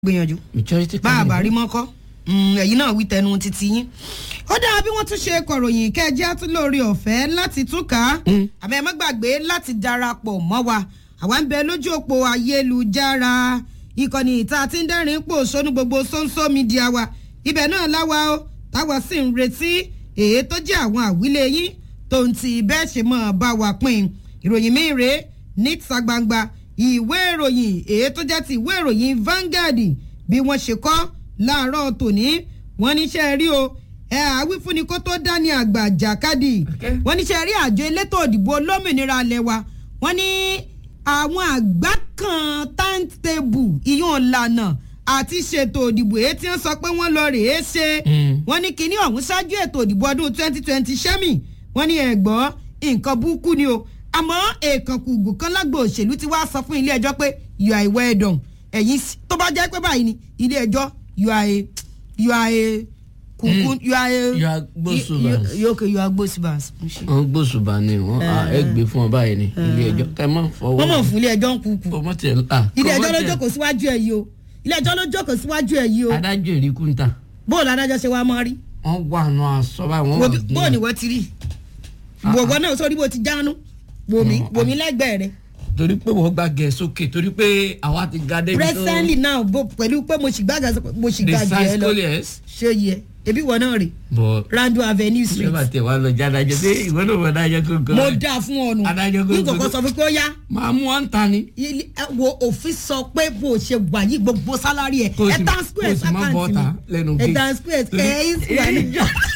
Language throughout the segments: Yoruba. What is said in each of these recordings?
gbìyànjú majority bá a bá rí mọ́kọ́ ẹ̀yin náà wí tẹnu títí yín ó dáa bí wọ́n tún ṣe kọ̀ròyìn kẹjẹ́ tún lórí ọ̀fẹ́ láti túkà àmọ́ ẹ má gbàgbé láti darapọ̀ mọ́ wa àwa ń bẹ lójú òpó ayélujára ìkànnì ìta tí ń dẹ́rìn pò sónú gbogbo sóńsó mídíà wa ibẹ̀ náà láwa ó táwa sì ń retí èyí tó jẹ́ àwọn àwílé yín tó ń ti bẹ́ẹ̀ ṣe mọ́ bá wa pín ìròyìn mi rèé níta gbangba ìwé ìròyìn èyí tó jẹ́ ti ìwé ìròyìn Vanguard bí wọ́n ṣe kọ́ láàárọ̀ tòní wọ́n níṣẹ́ rí o ẹ àwífúnni kó tó dání àgbà jàkadì wọ́n níṣẹ́ rí àjọ elétò òdìbò olómìnira alẹ́ wa wọ́n ní àwọn àgbá kan timetable ìyún ìlànà àti ṣètò òdìbò èyí tí wọ́n sọ pé wọ́n lọ rèé ṣe wọ́n ní kinní ọ̀hún ṣáájú ètò òdìbò ọdún twenty twenty sẹ́mi wọ́n ní ẹ̀gbọ́n nǹkan burúkú ni o àmọ́ èèkàn kùgù kan lágbo òṣèlú ti wá sọ fún ilé ẹjọ́ pé you are a well done ẹ̀yin tó bá jẹ́ pé báyìí ni ilé ẹjọ́ you are a you are a kùkù you are a You are gbósùbàs. you okay you are gbósùbàs. wọn gbósùbà ni wọn ẹ gbé fún ọ báyìí ni ilé ẹjọ́ kẹ mọ fọwọ́ wọ́n mọ̀ fún ilé ẹjọ́ ń kúkú ọmọ tẹ ah ilé ẹjọ́ ló kọ́mọ tẹ- jókòó síwájú ẹ̀ yìí o ilé ẹjọ́ ló jókòó síwájú ẹ̀ yìí o adájọ́ ìrìkú ń ta bóòlù adájọ́ ṣe wá mọ́ rí wọn wà nù aṣọ báyìí wọn wà bóòlù ni wọ́n ti rí wọ́wọ́ náà sórí bó ti jánu wòmí wòmí lẹ́gbẹ̀ẹ́ rẹ̀ torí pé wọ́n gbà gẹ̀ sókè torí pé àwa ti ga débi tó presently now bó pẹ̀lú pé mo sì gbàgbà mo sì the gbàgbé ẹ science lọ scholars ṣé yẹ ebi wọ náà rè bọ̀ Randall Avenue ṣé Street bá tẹ̀ wá lọ jẹ́ adájọ́ sí ìwé náà wọ́n adájọ́ tó gan mo dáa fún ọ nù Adájọ́ ní gbogbo- kòkó sọ fún pé ó yá máa mú wọn ta ni ilé- ẹ wo òfin sọ pé bó o ṣe wà yí gbogbo sálárì ẹ Kó o ẹ sì- tan kó o square sì má sákàǹtì bọ́ta mi lẹ́nu ẹ gate. tan square ẹ yín sì wà ní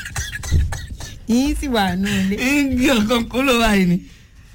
yín sì wà nù ilé. igi ọ̀kan kó ló báyìí ni.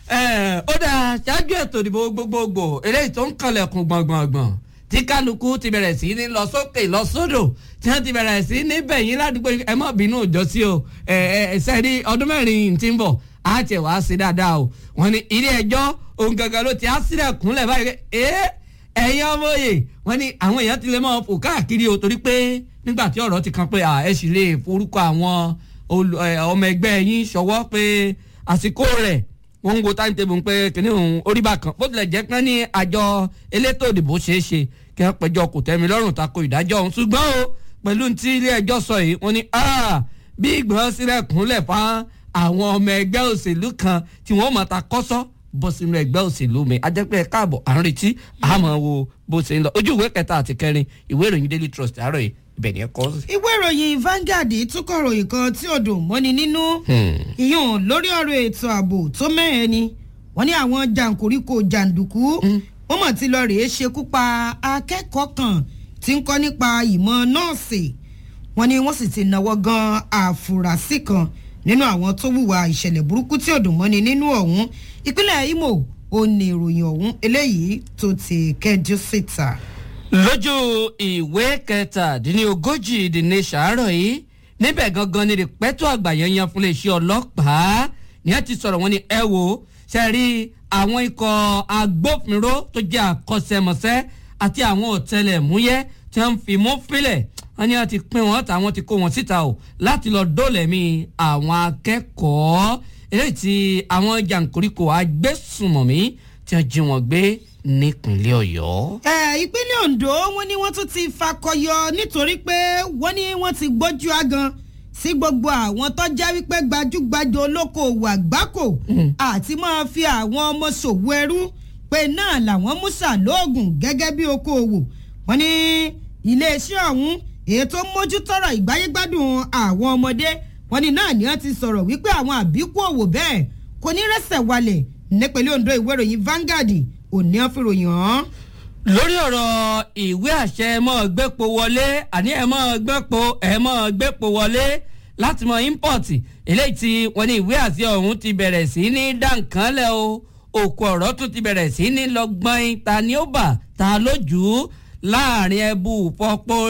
Ẹ, ó dáa ṣáájú ètò ìdìbò gbogbogbò eléyìí tó ń kanlẹ̀kùn gbọ̀ngbọ̀ngbọ̀n tí kálukú ti bẹ̀rẹ̀ sí ní lọ sókè lọ sódò tí wọ́n ti bẹ̀rẹ̀ sí ní bẹ̀yìn ládùúgbò ẹ má bínú òjò sí o ẹ ẹ sẹ́ni ọdún mẹ́rin tí ń bọ̀ á tiẹ̀ wá sí dáadáa o wọ́n ní ilé ẹjọ́ ohun gangan ló ti á sílẹ̀ kúnlẹ̀ báyìí ẹ ẹ̀yin ọmọ òye wọ́n ní àwọn èèyàn ti lè máa fò káàkiri o torí pé nígbà tí ọ̀rọ̀ ti kan pé à, ẹ sì lè forúkọ àwọn olù- ẹ, ọmọ ẹgbẹ́ yín ṣọwọ́ pé àsìkò rẹ̀ wọ́n ń wo timetable ń pé kìnìún òun orí bá kan bó tilẹ̀ jẹ́ pé ní àjọ elétò òdìbò ṣeé ṣe kí wọ́n péjọ kò tẹ́mi lọ́rùn tako ìdájọ́ ọ̀hún ṣùgbọ́n o pẹ̀lú tí ilé ẹjọ́ sọ yìí wọ́n ní "Ah, bí ìgbọ̀n sílẹ̀ kúnlẹ̀ fún àwọn ọmọ ẹgbẹ́ òṣèlú kan tí wọ́n mọ̀ ta kọ́sọ́ bọ́ sínú ẹgbẹ́ òṣèlú mi ajẹ́pẹ́ káàbọ̀ à ń retí àmọ́ wo bó ṣe ń lọ ojú ìwé kẹta àti kẹrin ìwé ìròyìn daily trust àárọ̀ yìí ibẹ̀ ni ẹ kọ́ sí. ìwé ìròyìn Vanguard tún kọ ròyìn kan tí ò dùn mọ́ni nínú ìyún lórí ọ̀rọ̀ ètò ààbò tó mẹ́hẹ̀ ni wọ́n ní àwọn jàǹkóríkò jàǹdùkú wọ́n mọ̀ tí lọ rèé ṣekú pa akẹ́kọ̀ọ́ kan tí ń kọ́ nípa ìmọ̀ nọ́ọ̀sì wọ́n ní wọ́n sì ti náwó gan àfúrásì kan nínú àwọn tó hùwà ìṣẹ̀lẹ̀ burúkú tí ò dùn mọ́ni nínú ọ̀hún ìpínlẹ̀ Imo ò ní ìròyìn ọ̀hún eléyìí tó ti kẹjú síta. lójú ìwé kẹtàdínlógójì the nation àárọ̀ yìí níbẹ̀ gangan ni rìpẹ́tù àgbà yẹn yan fún iléeṣẹ́ ọlọ́pàá ní ẹ ti sọ̀rọ̀ wọn ni ẹ wo ṣe rí àwọn ikọ̀ agbófinró tó jẹ́ àkọ́ṣẹ́mọṣẹ́ àti àwọn ọ̀tẹlẹ̀múyẹ́ tí wọ́n fi mú fílẹ̀ wọ́n ní wọ́n ti pín wọn tàwọn ti kó wọn síta o láti lọ dólẹ̀mí àwọn akẹ́kọ̀ọ́ eléyìí tí àwọn jàǹkóríkò agbésùnmọ̀mí tí wọ́n jí wọn gbé nípínlẹ̀ ọ̀yọ́. ẹ ìpínlẹ̀ Ondo wọ́n ní wọ́n tún ti fakọyọ nítorí pé wọ́n ní wọ́n ti gbójú agan sí gbogbo àwọn tó jẹ́ wípé gbajúgbajà olókoòwò àgbákò àti máa fi àwọn ọmọ ṣòwò ẹrú pé náà làwọn mú ṣàlóògùn gẹ́gẹ́ bí okòòwò wọ́n ní iléeṣẹ́ ọ̀hún èyí tó mójútọ́rọ̀ ìgbáyégbádùn àwọn ọmọdé wọ́n ní náà ni wọ́n ti sọ̀rọ̀ wípé àwọn àbíkú òwò bẹ́ẹ̀ kò ní rẹ́sẹ̀ walẹ̀ nípínlẹ̀ Ondo ìwé ìròyìn Vanguard òní ọ̀fìròyìn hàn. lórí ọ̀rọ̀ ìwé àṣẹ ẹ mọ́ gbépo wọlé àní ẹ mọ́ gbépo ẹ mọ́ gbépo wọlé láti mọ ímpọ̀tì eléyìí tí wọ́n ní ìwé àṣẹ ọ̀hún ti bẹ̀rẹ̀ sí ní dànkánlẹ̀ o òkú ọ̀rọ̀ tún ti bẹ̀rẹ̀ sí ní lọ́gbọ́n ta ni ó bà ta lójú láàrin ẹbú pọ̀pọ̀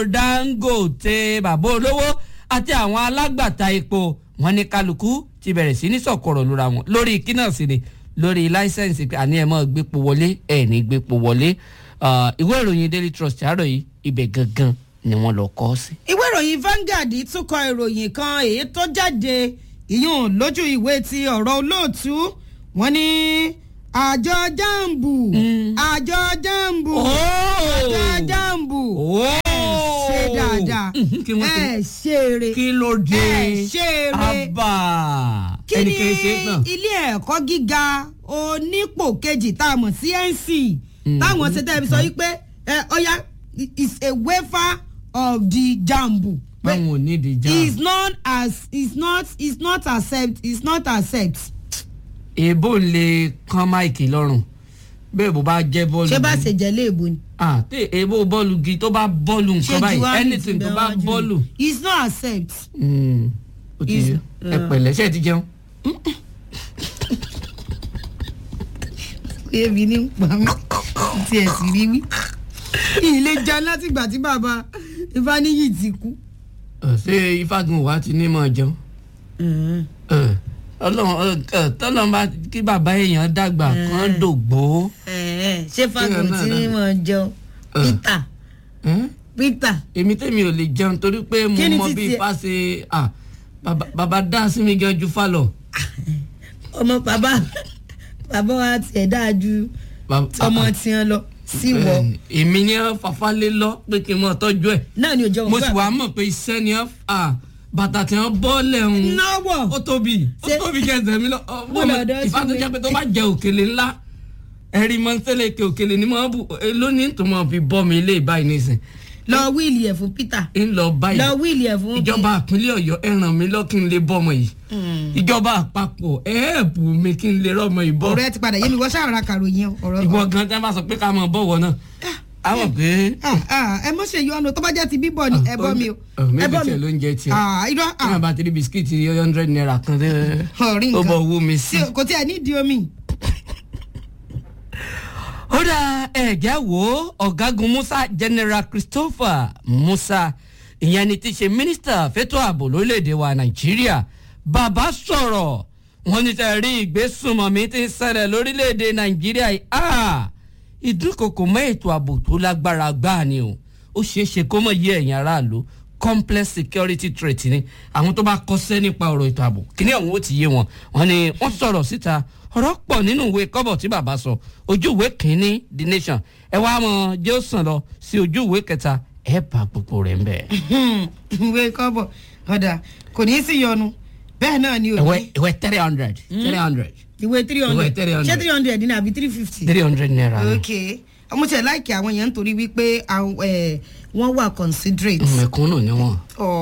Dangote bàbá olówó àti àwọn alágbàtà epo wọ́n ní kálukú ti bẹ̀rẹ̀ sí ní sọ̀kọ̀rọ̀ lóra wọn lórí kí náà sì ni lórí láísẹ̀nsì pé àní ẹ̀ mọ́ gbépo wọlé ẹ̀ ní gbépo wọlé Ah, ìwé ìròyìn daily trust àárọ̀ yìí ibẹ̀ gangan ni wọ́n lọ kọ́ sí. ìwé ìròyìn Vanguard tún kọ ìròyìn kan èyí tó jáde ìyún lójú ìwé ti ọ̀rọ̀ olóòtú wọ́n ní àjọ jambu Mm. àjọ jambu Oh. àjọ jambu Oh. ṣe dáadáa Mhm, kí wọ́n ẹ ti- ṣeré kí ló dé ẹ ṣeré abba kí ni ẹnì kìí ṣe é tán. ilé ẹ̀kọ́ gíga onípò kejì tá a mọ̀ sí NC Mm. táwọn ṣe tẹ́ ẹ fi sọ yìí pé ẹ ọ̀ya is a waiver of the jambu. Pé báwọn ò ní ìdí já is not as is not is not accept is not accept. èèbò ń lè kán máìkì lọ́rùn bẹ́ẹ̀ bó bá jẹ́ bọ́ọ̀lù ṣé bá gidi. ṣe jẹ́ léèbó ni. ah tí èèbò bọ́ọ̀lù gi tó bá bọ́ọ̀lù nǹkan báyìí anything tó bá bọ́ọ̀lù. is not accept. Mm, ó ti Is- yé ẹ pẹ̀lẹ́ ṣe é ti jẹun. ebi ní pa mí tí ẹ sì rí wí. ilé jẹun látìgbà tí bàbá Ifáníyì ti kú. Ẹ, ṣé ifágun wa ti ní mọ̀ jẹun. Ẹ, ọlọ́run ẹ, ẹ, tọ́lọ́run bá kí bàbá èèyàn dàgbà kán dògbò. ṣé fagun náà tí náà. mo jẹun Ẹ. Peter Ẹ? Peter èmi tèmi ò lè jẹun torí pé mo Kí ni mọ títí bí ẹ? ifá ṣe ah, bàbá bàbá dá sí mi gan ju fa lọ. ọmọ bàbá bàbá wa tiẹ̀ dáa ju Bàbá- ọmọ ah, tiẹ̀ lọ sí wọ ẹ, èmi ni wọn fàfà lé lọ pé kí n mọ tọ́jú ẹ̀ náà ni òjò mo sì wá mọ̀ pé iṣẹ́ ni wọn fà bàtà tí wọn bọ́ lẹ́hùn náwó ó tóbi ó Ṣé- tóbi kẹsẹ̀ mi lọ ọ, Mo lọ dọ́ ìfá tó sí jẹ́ mi. pé tó bá jẹ òkèlè ńlá ẹ̀rí mọ́tẹ́lẹ̀ ke òkèlè ni mo bù eh, lónìí tó mọ̀ fi bọ́ mi ilé ìbáyìí nísìn lọ wíìlì ẹ̀ fún Peter ń lọ báyìí lọ wíìlì ẹ̀ fún ìjọba ìpínlẹ̀ ọ̀yọ́ ẹ ràn mí lọ kí n lè bọ́mọ yìí ìjọba àpapọ̀ ẹ ẹ̀bù mi kí n lè rọ́mọ yìí bọ́ ọ̀rọ̀ ẹ ti padà yé mi wọ́n ṣàrà kàròyìn ọ̀rọ̀ ìwọ gan tẹ́ bá sọ pé ká mọ̀ bọ̀wọ̀ náà àwọn pé Ah, ah, ẹ mọ̀ ṣe yọ ọ́nà tó bá jẹ́ ti bíbọ̀ ni ẹ bọ́ mi o ẹ mẹ́bí bọ́ tiẹ̀ ló mi ń jẹ tiẹ̀ Ah, irọ́ ní àbá tí bisikíìtì hundred naira kan tẹ́ Ọ̀rí ó nǹkan. bọ̀ owó mi sí. tí kò tí ẹ nídìí omi. ó dá ẹ̀jẹ̀ wo ọ̀gágun musa general christopher musa ìyẹn ni ti ṣe mínísítà fẹ́tọ́ ààbò lórílẹ̀‐èdè wa nàìjíríà bàbá sọ̀rọ̀ wọ́n ní tẹ̀ rí ìgbésùnmọ̀mí tí ń ṣẹlẹ̀ lórílẹ̀‐èdè nàìjíríà yìí Ah! ìdúnkokò mọ́ ètò ààbò tó lágbára gbáà ni o ó ṣeé ṣe kó mọ̀ yé ẹ̀yin aráàlú complex security threat ni àwọn tó bá kọ́ṣẹ́ nípa ọ̀rọ̀ ètò ààbò kíní ọ̀hún ó ti yé wọn wọn ni wọ́n sọ̀rọ̀ síta ọ̀rọ̀ pọ̀ nínú ìwé kọ́bọ̀ tí bàbá sọ ojú ìwé kínní the nation ẹ wá mọ jẹ́ ó sàn lọ sí ojú ìwé kẹta ẹ bá gbogbo rẹ̀ ń bẹ̀. ìwé kọ́bọ̀ ọ̀dà kò ní í sí yọnu bẹ́ẹ̀ náà ni ìwé òbí ìwé three hundred three hundred ìwé three hundred Ìwé 300. ṣé three hundred ní àbí three fifty. three hundred naira ni. ok ọmọ tí ẹ láìkí àwọn èèyàn nítorí wípé àwọn, ẹ, wọ́n wà considerate. mẹ̀kúnnù ni wọ́n.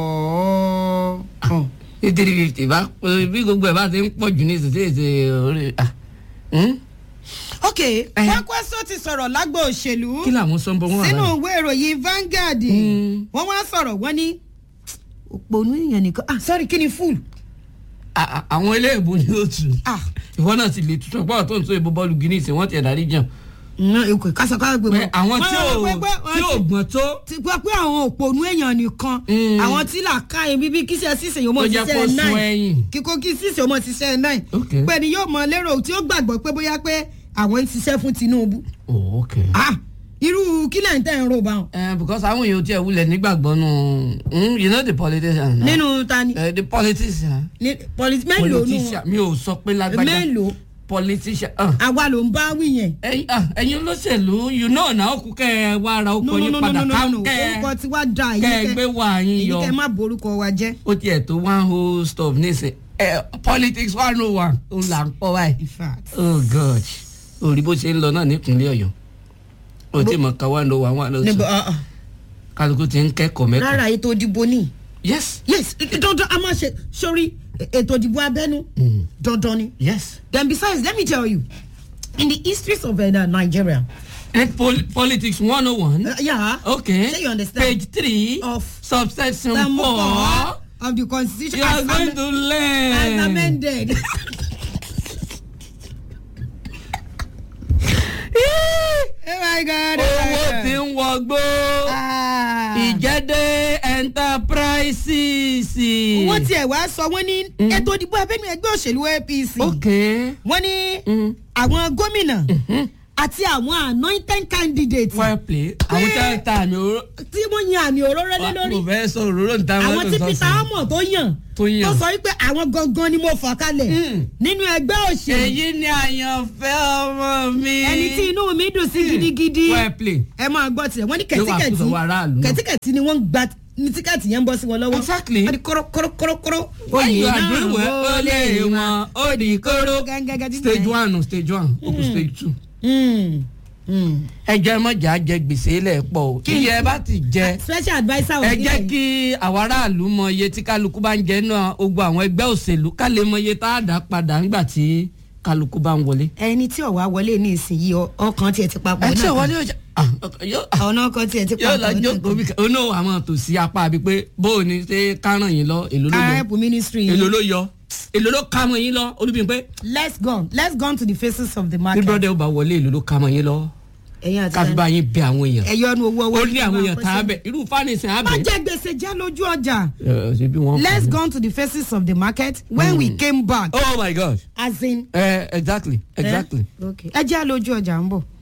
ọ̀ọ́ ọ̀. ní three fifty bá bí gbogbo ẹ̀ bá ti ń pọ̀ jù ní ìsinsìnyí orí. ah, hmm? ok Kwankwaso ti sọ̀rọ̀ lágbo òṣèlú kí làwọn sọ ń bọ wọn sínú àbáyé. ìwé ìròyìn Vanguard Mm. wọ́n wá sọ̀rọ̀ wọ́n ní òpònú èèyàn nìkan ah sorry kí ni full À- à- àwọn eléèbó ni ó tù. ah ìwọ náà ti lè tutù ọgbọ́n tó ń tó ìbò bọ́ọ̀lù guinness wọ́n ti ẹ̀dá rí jẹun. ǹ èkó kásánká gbé pé àwọn tí ò wọ́n- wọ́n- tí ò gbọ́n tó ti gbọ́ pé àwọn òpònú èèyàn nìkan Mm. àwọn tí làákà yẹn bíbí kíṣẹ́ sísè yóò mọ̀ tó jẹ́ kó ṣiṣẹ́ sun nine ẹ̀yìn. kíkó kí sísè yóò mọ̀ ṣiṣẹ́ nine Ok. pé ni yóò mọ lérò tí ó gbàgbọ́ pé bóyá pé àwọn ń ṣiṣẹ́ fún Tinubu oh ok. ah irú kílẹ̀ ń tẹ̀ ń rò bá wọn Uh, because àwọn èèyàn tí ẹ wulẹ̀ nígbàgbọ́ nù mm, you know the politician. nínú tani Uh, the politician. ní politi mélòó nù politician mi ò sọ pé lágbájá. mélòó politician. uh, àwa ló ń bá wí yẹn. ẹ̀yin ah, ẹ̀yin olóṣèlú you know na ó kú kẹ́ ẹ wá ara ó no kọ́ no yín no no padà no ká no kẹ́ orúkọ ẹ tí wàá da kẹ́ ẹ gbé wá yín èyí yọ. kẹ́ ẹ má borúkọ wa jẹ́. ó tiẹ̀ tó one whole stop nísìn ẹ politics one oh one ó là ń pọ̀ báyìí. in fact. oh god orí bó ṣe ń lọ náà nípínlẹ̀ ọ̀yọ́ o ti mọ̀ ká one oh one one oh níbo two ah, ah. kálukú ti ń kẹ́kọ̀ọ́ mẹ́kọ̀ọ́. rárá ètò ìdìbò ni yes yes dandan a máa ṣe sórí ètò ìdìbò abẹ́nú Mm. dandan ni. yes. then besides let me tell you in the histories of uh, Nigeria. and pol politics one oh one. Uh, yeah. okay Say you understand. page three Of subsection Some four four of the constitution you are as, going am- to as learn. amended. oh my god. oh my owó God. tí ń wọgbó Ah. ìjẹ́dẹ́ enterprises. wọ́n tiẹ̀ wá sọ wọ́n ní ètò ìdìbò abẹ́nú ẹgbẹ́ òṣèlú APC okay. wọ́n ní Mm. àwọn gómìnà àti àwọn anointed candidates well play àwọn tí wọ́n ta àmì òróró tí wọ́n yan àmì òróró lé lórí kò fẹ́ sọ òróró níta wọn àwọn tó tí sọ peter sí. omo tó yàn Tó yàn. tó sọ wípé àwọn gangan ni mo fà kalẹ̀ Mm. nínú ẹgbẹ́ òṣèlú èyí ni àyànfẹ́ ọmọ mi. ẹni tí inú mi dùn sí gidigidi well play. ẹ máa gbọ́ tiẹ̀ wọ́n ní Yóò wá kó kẹ̀tíkẹ̀tì sọ́wọ́ aráàlú náà. kẹ̀tíkẹ̀tì ni wọ́n ń gba ní tíkẹ́ẹ̀tì yẹn ń bọ́ sí wọn lọ́wọ́ Exactly. wọ́n ní kórókórókóró oyè náà ó lé wọn ó di kóró. Gẹ́gẹ́ bí stage bẹ́ẹ̀. one stage one ó kù stage two. Mm. Mm. ẹ jẹ́ mọ̀jà jẹ gbèsè lẹ̀ pọ̀ o Kí ni- iye ẹ bá ti jẹ special adviser ẹ òfin jẹ́ yẹn. kí àwọn aráàlú mọ iye tí kálukú bá ń jẹ náà ogbó àwọn ẹgbẹ́ òṣèlú ká lè mọ iye tá a dá padà nígbà tí kálukú bá ń wọlé. ẹni tí ọ̀wá wọlé ní ìsinyìí ọ- ọkàn tiẹ̀ ti papọ̀ ẹ tí náà ò wọlé ọjà ọ̀nà ọkàn tiẹ̀ ti yóò lọ papọ̀ jókòó bí kan onú àwọn tòsí apá àbí pé bóò ni ṣé káràn yín lọ èlò ló yọ kárẹ́pù ministry èlò yìí ló yọ èlò ló ká mọ yín lọ olúbi pé let's go let's go to the faces of the bí market brọ́dẹ̀ ó bá wọlé èlò ló ká mọ yín lọ ẹ̀yin àti káfí bá yín bẹ àwọn èèyàn ẹ̀yọ́ nu owó owó ó ní àwọn èèyàn tá a bẹ irú fánisìn á má bẹ. jẹ́ gbèsè jẹ́ lójú ọjà ẹ ṣe bí wọ́n. let's go to the faces of the market when we came back oh my god as in uh, exactly exactly. okay ẹ jẹ́ lójú ọjà ń bọ̀.